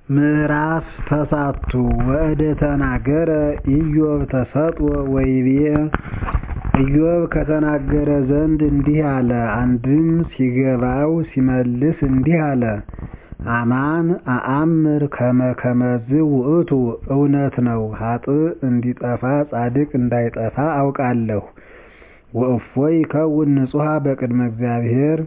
ምዕራፍ ተሳቱ ወእደ ተናገረ ኢዮብ ተሰጥኦ ወይቤ ኢዮብ ከተናገረ ዘንድ እንዲህ አለ። አንድም ሲገባው ሲመልስ እንዲህ አለ። አማን አአምር ከመ ከመዝ ውእቱ እውነት ነው ኃጥእ እንዲጠፋ ጻድቅ እንዳይጠፋ አውቃለሁ። ወእፎይ ይከውን ንጹሐ በቅድመ እግዚአብሔር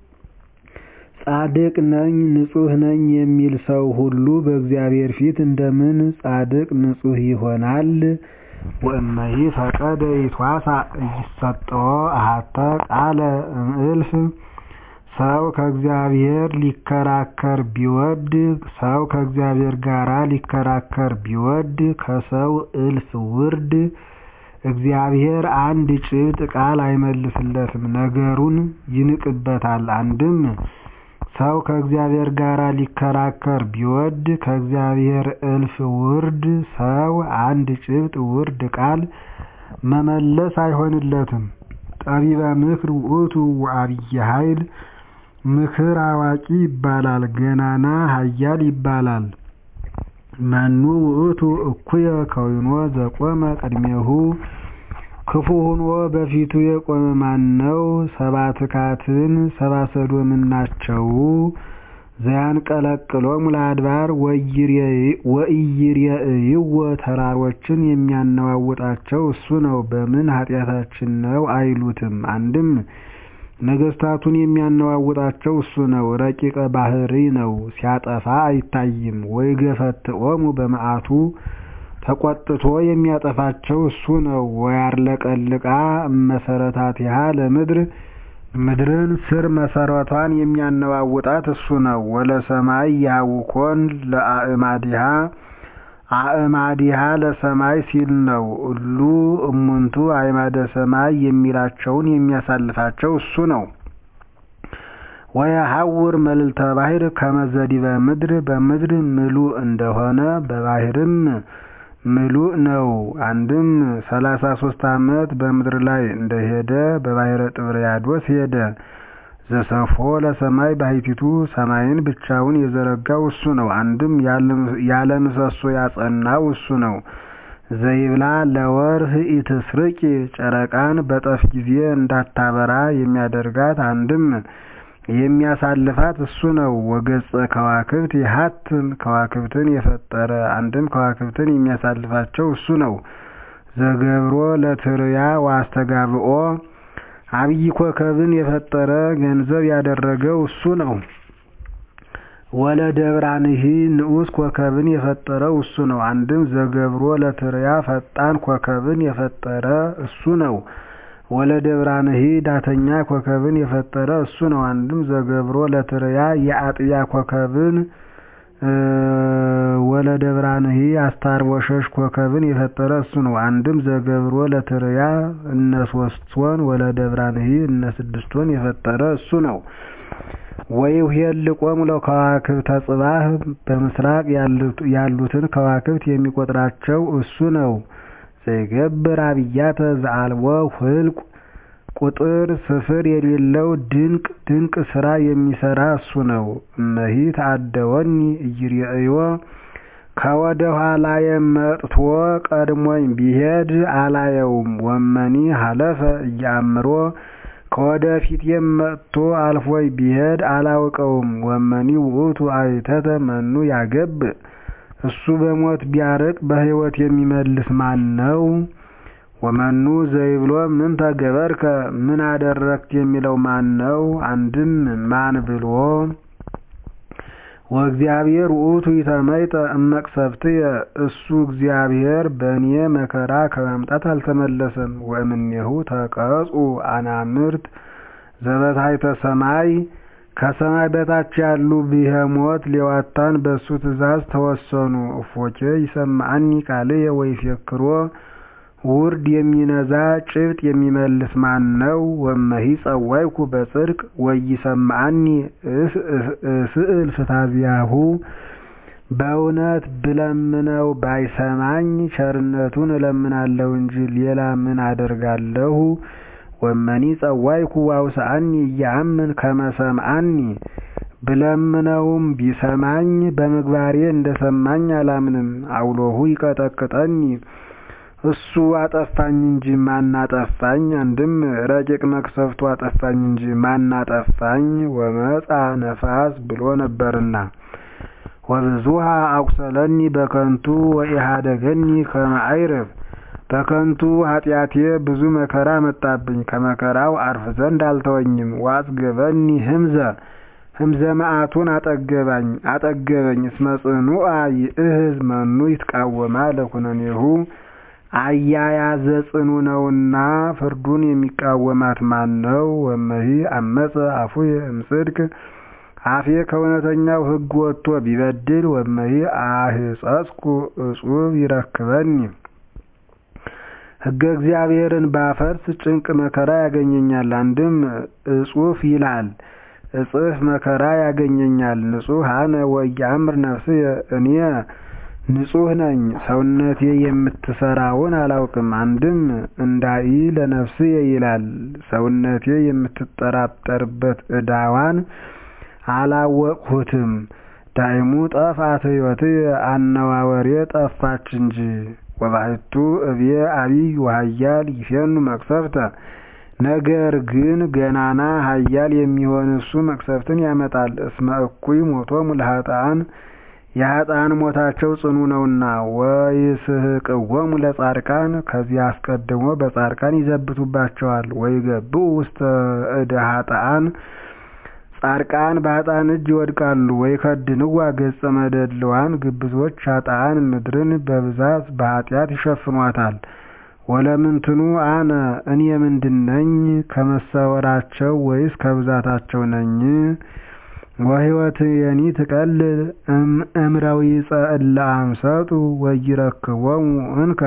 ጻድቅ ነኝ ንጹሕ ነኝ የሚል ሰው ሁሉ በእግዚአብሔር ፊት እንደምን ጻድቅ ንጹሕ ይሆናል? ወእመሂ ፈቀደ ይትዋሳእ ኢይሰጠዎ አሐተ ቃለ እምእልፍ ሰው ከእግዚአብሔር ሊከራከር ቢወድ ሰው ከእግዚአብሔር ጋር ሊከራከር ቢወድ ከሰው እልፍ ውርድ እግዚአብሔር አንድ ጭብጥ ቃል አይመልስለትም፣ ነገሩን ይንቅበታል። አንድም ሰው ከእግዚአብሔር ጋር ሊከራከር ቢወድ ከእግዚአብሔር እልፍ ውርድ ሰው አንድ ጭብጥ ውርድ ቃል መመለስ አይሆንለትም። ጠቢበ ምክር ውእቱ ወዐቢይ ኃይል ምክር አዋቂ ይባላል፣ ገናና ኃያል ይባላል። መኑ ውእቱ እኩየ ከዊኖ ዘቆመ ቅድሜሁ ክፉ ሆኖ በፊቱ የቆመ ማን ነው? ሰብአ ትካትን ሰብአ ሰዶምን ናቸው። ዘያንቀለቅሎሙ ለአድባር ወኢይሬእይዎ ተራሮችን የሚያነዋውጣቸው እሱ ነው። በምን ኃጢአታችን ነው አይሉትም። አንድም ነገሥታቱን የሚያነዋውጣቸው እሱ ነው። ረቂቀ ባህሪ ነው፣ ሲያጠፋ አይታይም። ወይገፈትዖሙ በመዓቱ ተቆጥቶ የሚያጠፋቸው እሱ ነው። ወያርለቀልቃ እመሰረታቲሃ ለምድር ምድርን ስር መሰረቷን የሚያነዋውጣት እሱ ነው። ወለሰማይ ያውኮን ለአእማዲሃ አእማዲሃ ለሰማይ ሲል ነው። እሉ እሙንቱ አዕማደ ሰማይ የሚላቸውን የሚያሳልፋቸው እሱ ነው። ወየሐውር መልዕልተ ባሕር ከመ ዘዲበ ምድር በምድር ምሉእ እንደሆነ በባሕርም ምሉእ ነው። አንድም ሰላሳ ሶስት ዓመት በምድር ላይ እንደሄደ በባሕረ ጥብርያዶስ ሄደ። ዘሰፎ ለሰማይ ባሕቲቱ ሰማይን ብቻውን የዘረጋው እሱ ነው። አንድም ያለ ምሰሶ ያጸናው እሱ ነው። ዘይብላ ለወርህ ኢትስርቂ ጨረቃን በጠፍ ጊዜ እንዳታበራ የሚያደርጋት አንድም የሚያሳልፋት እሱ ነው። ወገጸ ከዋክብት ይሃትን ከዋክብትን የፈጠረ አንድም ከዋክብትን የሚያሳልፋቸው እሱ ነው። ዘገብሮ ለትርያ ወአስተጋብኦ አብይ ኮከብን የፈጠረ ገንዘብ ያደረገው እሱ ነው። ወለደብራንሂ ንዑስ ኮከብን የፈጠረው እሱ ነው። አንድም ዘገብሮ ለትርያ ፈጣን ኮከብን የፈጠረ እሱ ነው። ወለደብራንሂ ዳተኛ ኮከብን የፈጠረ እሱ ነው። አንድም ዘገብሮ ለትርያ የአጥቢያ ኮከብን ወለደብራንሂ አስታርወሸሽ ኮከብን የፈጠረ እሱ ነው። አንድም ዘገብሮ ለትርያ እነ ሶስቶን ወለደብራንሂ እነ ስድስቶን የፈጠረ እሱ ነው። ወይኄልቆሙ ለከዋክብተ ጽባህ በምስራቅ ያሉትን ከዋክብት የሚቆጥራቸው እሱ ነው። ዘይገብር አብያተ ዘአልቦ ህልቅ ቁጥር ስፍር የሌለው ድንቅ ድንቅ ስራ የሚሰራ እሱ ነው። እመሂ ተአደወኒ ኢይሬእዮ ከወደ ኋላዬ መጥቶ ቀድሞኝ ቢሄድ አላየውም። ወመኒ ሀለፈ እያምሮ ከወደ ፊቴም መጥቶ አልፎኝ ቢሄድ አላውቀውም። ወመኒ ውእቱ አይተተ መኑ ያገብእ እሱ በሞት ቢያርቅ በሕይወት የሚመልስ ማን ነው? ወመኑ ዘይብሎ ምን ተገበርከ ምን አደረግት የሚለው ማን ነው? አንድም ማን ብሎ ወእግዚአብሔር ውእቱ ይተመይጠ እመቅሰፍትየ እሱ እግዚአብሔር በእኔ መከራ ከማምጣት አልተመለሰም። ወእምኔሁ ተቀጹ አናምርት ዘበታሕተ ሰማይ ከሰማይ በታች ያሉ ብሄሞት ሌዋታን በእሱ ትእዛዝ ተወሰኑ። እፎኬ ይሰማዐኒ ቃልየ ወይፌክሮ ውርድ የሚነዛ ጭብጥ የሚመልስ ማን ነው? ወመሂ ጸዋይኩ በጽድቅ ወይሰማዐኒ እስእል ፍታዚያሁ በእውነት ብለምነው ባይሰማኝ ቸርነቱን እለምናለሁ እንጂ ሌላ ምን አደርጋለሁ? ወመኒ ጸዋይኩ ዋውስአኒ እያአምን ከመ ሰምዐኒ ብለምነውም ቢሰማኝ በምግባሬ እንደሰማኝ አላምንም። አውሎሁ ይቀጠቅጠኒ እሱ አጠፋኝ እንጂ ማን አጠፋኝ? አንድም ረቂቅ መቅሰፍቱ አጠፋኝ እንጂ ማን አጠፋኝ? ወመጻ ነፋስ ብሎ ነበርና ወብዙሃ አቁሰለኒ በከንቱ ወኢሃደገኒ ከመ አይርፍ በከንቱ ኃጢአቴ ብዙ መከራ መጣብኝ፣ ከመከራው አርፍ ዘንድ አልተወኝም። ወአጽገበኒ ህምዘ ህምዘ መዓቱን አጠገባኝ አጠገበኝ እስመ ጽኑዓ ይእህዝ መኑ ይትቃወማ ለኩነኔሁ አያያዘ ጽኑ ነውና ፍርዱን የሚቃወማት ማን ነው? ወመሂ አመፀ አፉየ እምጽድቅ አፌ ከእውነተኛው ሕግ ወጥቶ ቢበድል ወመሂ አህጸጽኩ እጹብ ይረክበኒ ሕገ እግዚአብሔርን ባፈርስ ጭንቅ መከራ ያገኘኛል። አንድም እጹፍ ይላል እጽፍ መከራ ያገኘኛል። ንጹሕ አነ ወኢየአምር ነፍስየ እኔ ንጹሕ ነኝ፣ ሰውነቴ የምትሰራውን አላውቅም። አንድም እንዳኢ ለነፍስየ ይላል ሰውነቴ የምትጠራጠርበት ዕዳዋን አላወቅሁትም። ዳይሙ ጠፋት ሕይወትየ አነዋወሬ ጠፋች እንጂ ወባሕቱ እብየ አቢይ ወኃያል ይፌኑ መቅሰፍተ ነገር ግን ገናና ኃያል የሚሆን እሱ መቅሰፍትን ያመጣል። እስመ እኩይ ሞቶሙ ለኃጥኣን የኃጥኣን ሞታቸው ጽኑ ነውና። ወይስሕቅዎሙ ለጻድቃን ከዚህ አስቀድሞ በጻድቃን ይዘብቱባቸዋል። ወይገብኡ ውስተ እደ ኃጥኣን ጻድቃን በኃጥኣን እጅ ይወድቃሉ። ወይከድንዋ ገጸ መደልዋን ግብዞች ኃጥኣን ምድርን በብዛት በኃጢአት ይሸፍኗታል። ወለምንትኑ አነ እኔ ምንድነኝ? ከመሰወራቸው ወይስ ከብዛታቸው ነኝ? ወሕይወትየኒ ትቀልል እምረዊፀ እለ አምሰጡ ወይረክቦሙ እንከ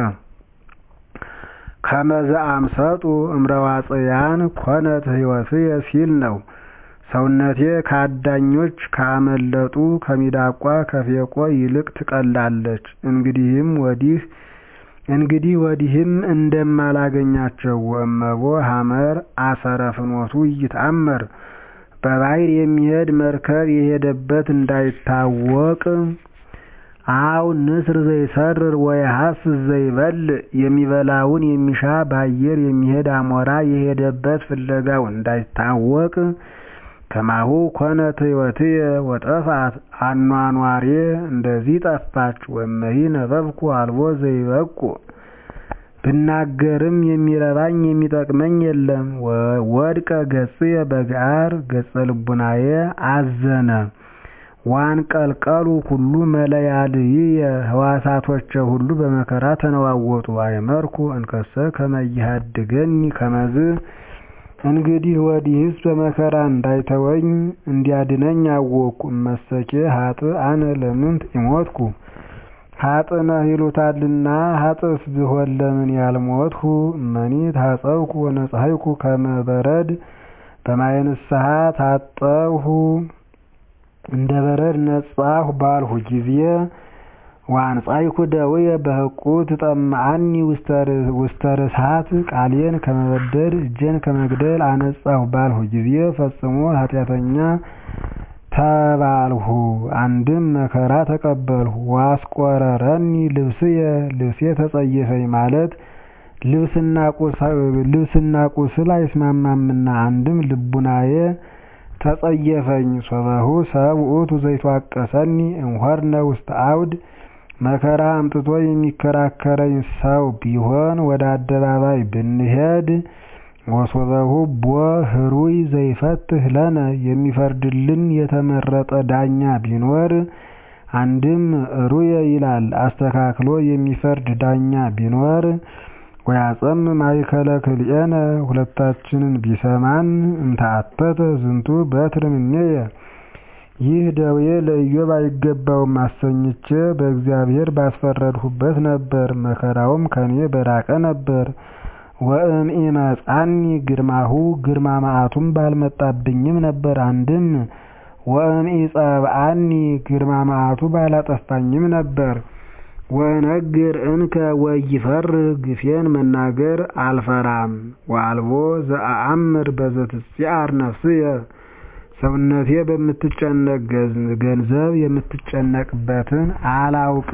ከመዘ አምሰጡ እምረዋጽያን ኮነት ሕይወትየ ሲል ነው። ሰውነቴ ከአዳኞች ካመለጡ ከሚዳቋ ከፌቆ ይልቅ ትቀላለች። እንግዲህም ወዲህ እንግዲህ ወዲህም እንደማላገኛቸው ወእመቦ ሐመር አሰረ ፍኖቱ ይታመር በባሕር የሚሄድ መርከብ የሄደበት እንዳይታወቅ አው ንስር ዘይሰርር ወይሐስስ ዘይበልዕ የሚበላውን የሚሻ በአየር የሚሄድ አሞራ የሄደበት ፍለጋው እንዳይታወቅ ከማሁ ኮነት ሕይወትየ ወጠፋት አኗኗሬ እንደዚህ ጠፋች። ወመሂ ነበብኩ አልቦ ዘይበቁ ብናገርም የሚረባኝ የሚጠቅመኝ የለም። ወድቀ ገጽየ በገዓር ገጸ ልቡናየ አዘነ ዋንቀልቀሉ ሁሉ መለያልይየ ሕዋሳቶቼ ሁሉ በመከራ ተነዋወጡ። አይመርኩ እንከሰ ከመ ይሃድገኒ ከመዝ እንግዲህ ወዲህስ በመከራ እንዳይተወኝ እንዲያድነኝ አወቅኩ። እመሰኬ ሀጥእ አነ ለምንት ኢሞትኩ ሀጥእ ነህ ይሉታልና ሀጥእስ ብሆን ለምን ያልሞትሁ? እመኒ ታጸብኩ ወነጻሕይኩ ከመ በረድ በማየ ንስሐ ታጠብሁ እንደ በረድ ነጻሁ ባልሁ ጊዜ ዋንጻይኩ ደውየ በሕቁ ትጠምዓኒ ውስተ ርሳት ቃሌን ከመበደል እጄን ከመግደል አነጻሁ ባልሁ ጊዜ ፈጽሞ ኃጢአተኛ ተባልሁ። አንድም መከራ ተቀበልሁ። ዋስቆረረኒ ልብስየ ልብሴ ተጸየፈኝ ማለት ልብስና ቁስል አይስማማምና አንድም ልቡናዬ ተጸየፈኝ። ሶበሁ ሰብ ውእቱ ዘይትዋቀሰኒ እምሆርነ ውስተ አውድ መከራ አምጥቶ የሚከራከረኝ ሰው ቢሆን ወደ አደባባይ ብንሄድ ወሶበሁ ቦ ህሩይ ዘይፈትህ ለነ የሚፈርድልን የተመረጠ ዳኛ ቢኖር አንድም ሩየ ይላል አስተካክሎ የሚፈርድ ዳኛ ቢኖር ወያጸም ማእከለ ክልኤነ ሁለታችንን ቢሰማን እንተአተተ ዝንቱ በትር እምኔየ ይህ ደዌ ለኢዮብ አይገባውም አሰኝቼ በእግዚአብሔር ባስፈረድሁበት ነበር፣ መከራውም ከኔ በራቀ ነበር። ወእምኢመጻኒ ግርማሁ ግርማ መዓቱም ባልመጣብኝም ነበር። አንድም ወእምኢጸብአኒ ግርማ መዓቱ ባላጠፋኝም ነበር። ወነግር እንከ ወይፈር ግፌን መናገር አልፈራም። ወአልቦ ዘአአምር በዘትጽአር ነፍስየ ሰውነቴ በምትጨነቅ ገንዘብ የምትጨነቅበትን አላውቅም